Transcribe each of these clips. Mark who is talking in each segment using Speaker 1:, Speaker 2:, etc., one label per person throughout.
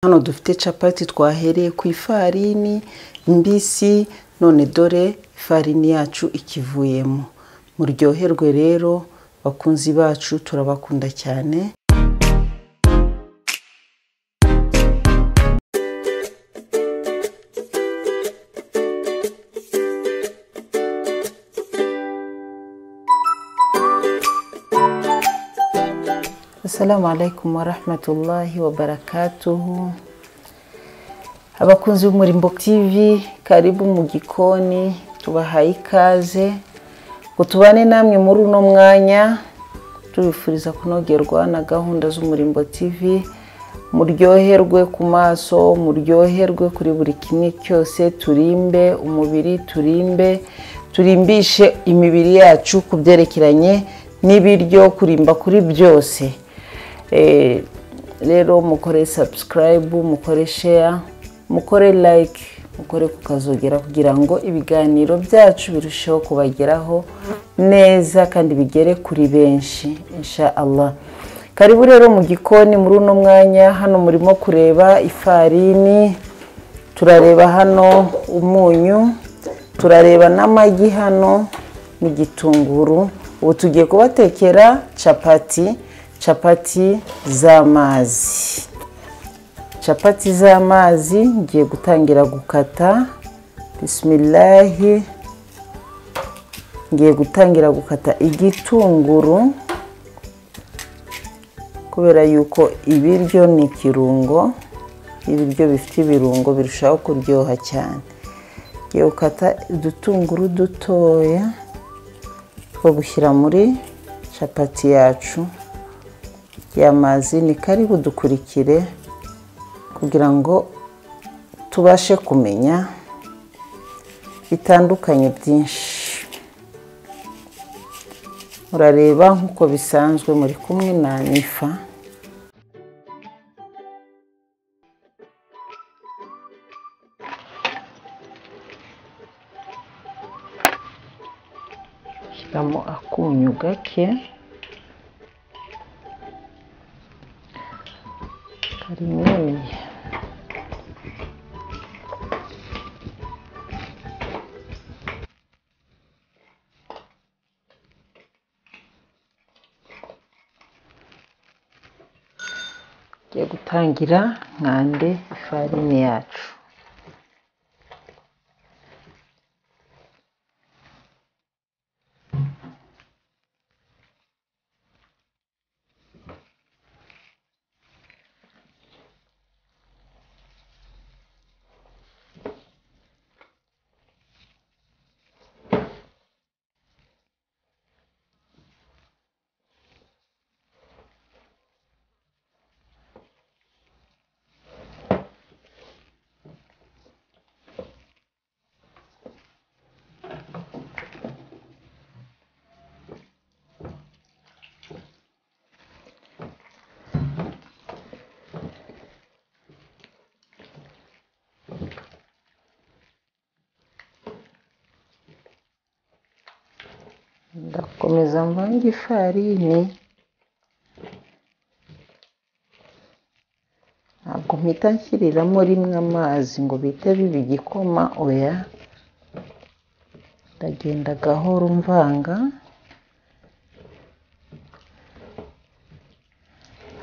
Speaker 1: Hano dufite capati twahereye ku ifarini mbisi none dore ifarini yacu ikivuyemo muryoherwe rero bakunzi bacu turabakunda cyane
Speaker 2: Assalamu alaikum warahmatullahi wabarakatuhu. Abakunzi b'umurimbo TV, karibu mu gikoni, tubahaye ikaze ngo tubane namwe muri uno mwanya, tubifuriza kunogerwa na gahunda z'umurimbo TV, muryoherwe ku maso, muryoherwe kuri buri kimwe cyose, turimbe umubiri, turimbe, turimbishe imibiri yacu ku byerekeranye n'ibiryo, kurimba kuri byose. Eh, rero mukore subscribe mukore share mukore like mukore kukazogera kugira ngo ibiganiro byacu birusheho kubageraho neza kandi bigere kuri benshi insha Allah karibu rero mu gikoni muri uno mwanya hano murimo kureba ifarini turareba hano umunyu turareba n'amagi hano mu gitunguru ubu tugiye kubatekera capati capati z'amazi capati z'amazi ngiye gutangira gukata bisimilahi ngiye gutangira gukata igitunguru kubera yuko ibiryo ni ikirungo ibiryo bifite ibirungo birushaho kuryoha cyane ngiye gukata udutunguru dutoya two gushyira muri capati yacu y'amazi ni karibu dukurikire kugira ngo tubashe kumenya bitandukanye byinshi murareba nk'uko bisanzwe muri kumwe na nifa shyiramo akunyu gake karinini tugiye gutangira nkande ifarini yacu ndakomeza mvange ifarini ntabwo mpita nshyiriramo rimwe amazi ngo bihite biba igikoma oya ndagenda gahoro mvanga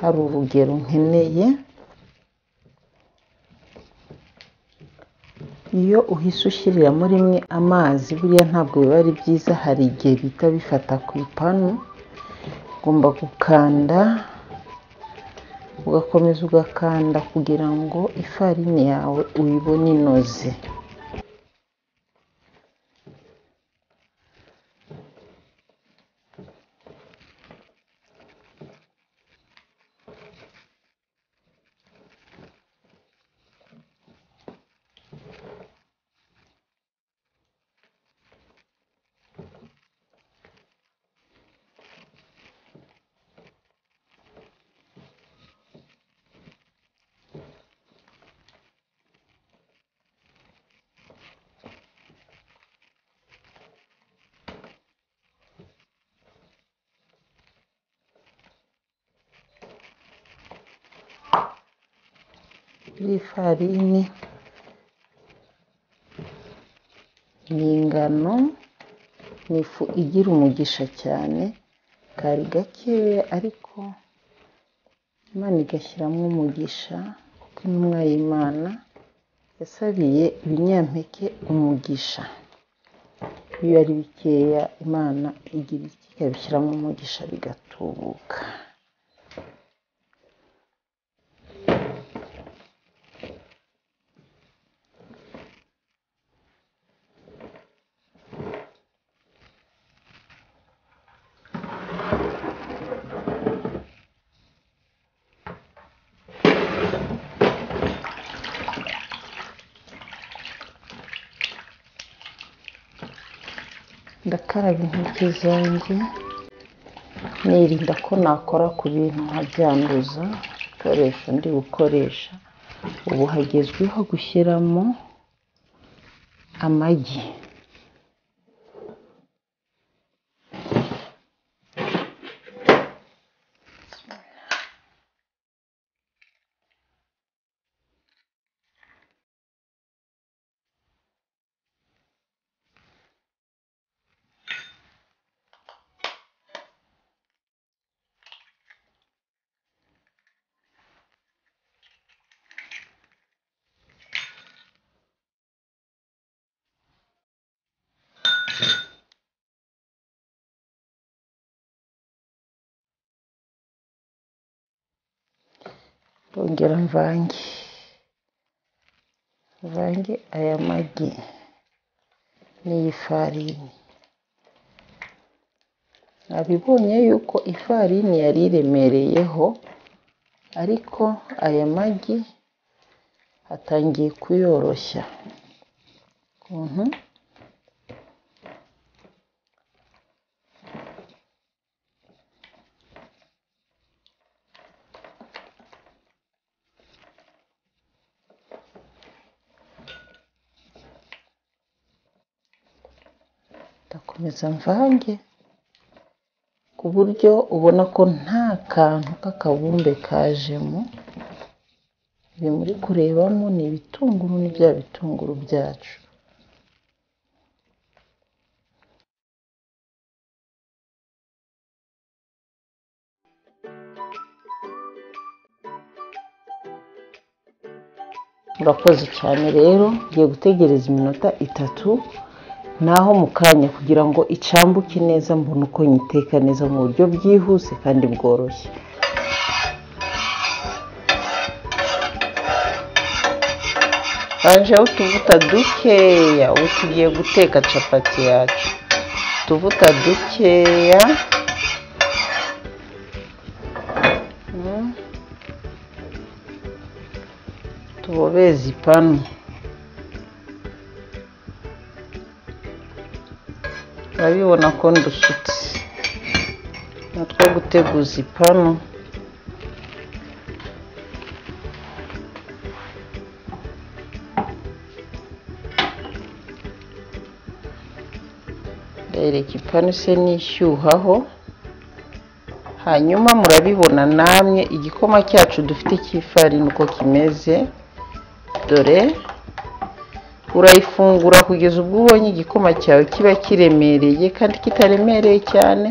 Speaker 2: hari urugero nkeneye iyo uhise ushyiriramo rimwe amazi buriya ntabwo biba ari byiza hari igihe bihita bifata ku ipanu ugomba gukanda ugakomeza ugakanda kugira ngo ifarini yawe uyibone inoze kuri iyi farini ni ingano ni ifu igira umugisha cyane kari gakeya ariko imana igashyiramo umugisha kuko intumwa y'imana yasabiye ibinyampeke umugisha iyo ari bikeya imana igira iki ikabishyiramo umugisha bigatubuka ndakaraba intoki zanjye nirinda ko nakora ku bintu nkabyanduza ibikoresho ndi gukoresha ubu hagezweho gushyiramo amagi ndongera mvange mvange aya magi n'iyi farini nabibonye yuko ifarini yari iremereyeho ariko aya magi atangiye kuyoroshya ukuntu ndakomeza mvange ku buryo ubona ko nta kantu k'akabumbe kajemo ibi muri kurebamo ni ibitunguru ni bya bitunguru byacu murakoze cyane rero ngiye gutegereza iminota itatu naho mu kanya kugira ngo icambuke neza mbone uko nyiteka neza mu buryo bwihuse kandi bworoshye hajeho utuvuta dukeya ubu tugiye guteka capati yacu utuvuta dukeya Mm. tubobeze ipanu urabibona ko ndusutse natwo guteguza ipanu ndereka ipanu se nishyuhaho hanyuma murabibona namwe igikoma cyacu dufite cy'ifarini uko kimeze dore urayifungura kugeza ubwo ubonye igikoma cyawe kiba kiremereye kandi kitaremereye cyane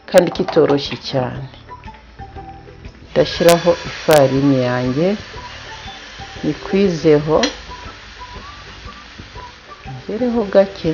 Speaker 2: kandi kitoroshye cyane ndashyiraho ifarini yanjye nyikwizeho ngereho gake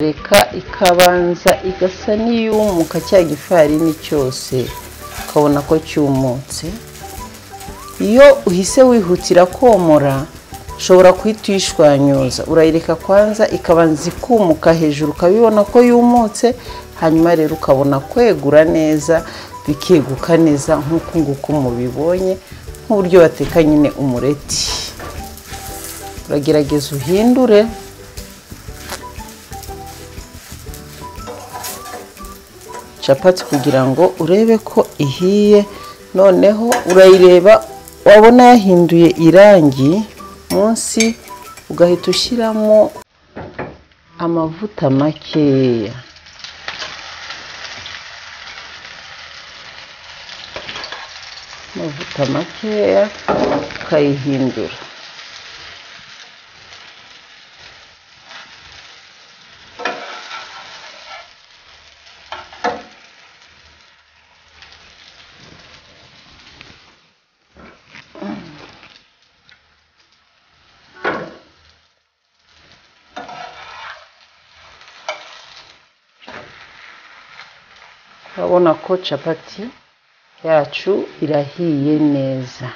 Speaker 2: reka ikabanza igasa n'iyumuka cya gifarini cyose ukabona ko cyumutse iyo uhise wihutira komora ushobora guhita uyishwanyuza urayireka kwanza ikabanza ikumuka hejuru ukabibona ko yumutse hanyuma rero ukabona kwegura neza bikeguka neza nk'uku nguku mubibonye nk'uburyo bateka nyine umureti uragerageza uhindure capati kugira ngo urebe ko ihiye noneho urayireba wabona yahinduye irangi munsi ugahita ushyiramo amavuta makeya amavuta makeya ukayihindura urabona ko capati yacu irahiye neza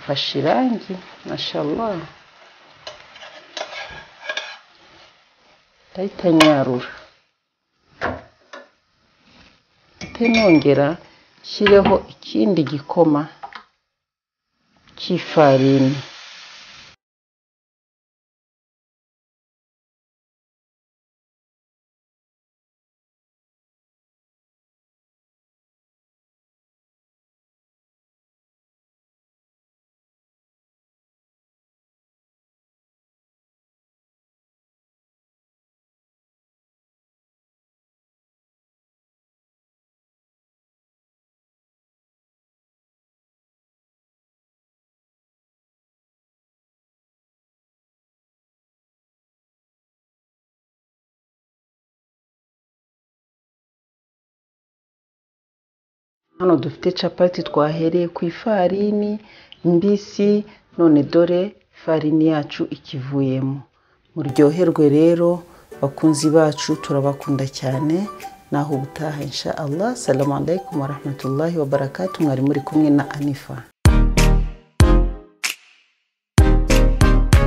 Speaker 2: fashe irangi mashallah ndahita nyarura ndahita nongera nshyireho ikindi gikoma cy'ifarini hano dufite capati twahereye ku ifarini mbisi none dore ifarini yacu ikivuyemo muryoherwe rero bakunzi bacu turabakunda cyane naho ubutaha insha Allah salamu alaikum warahmatullahi wabarakatu mwari muri kumwe na anifa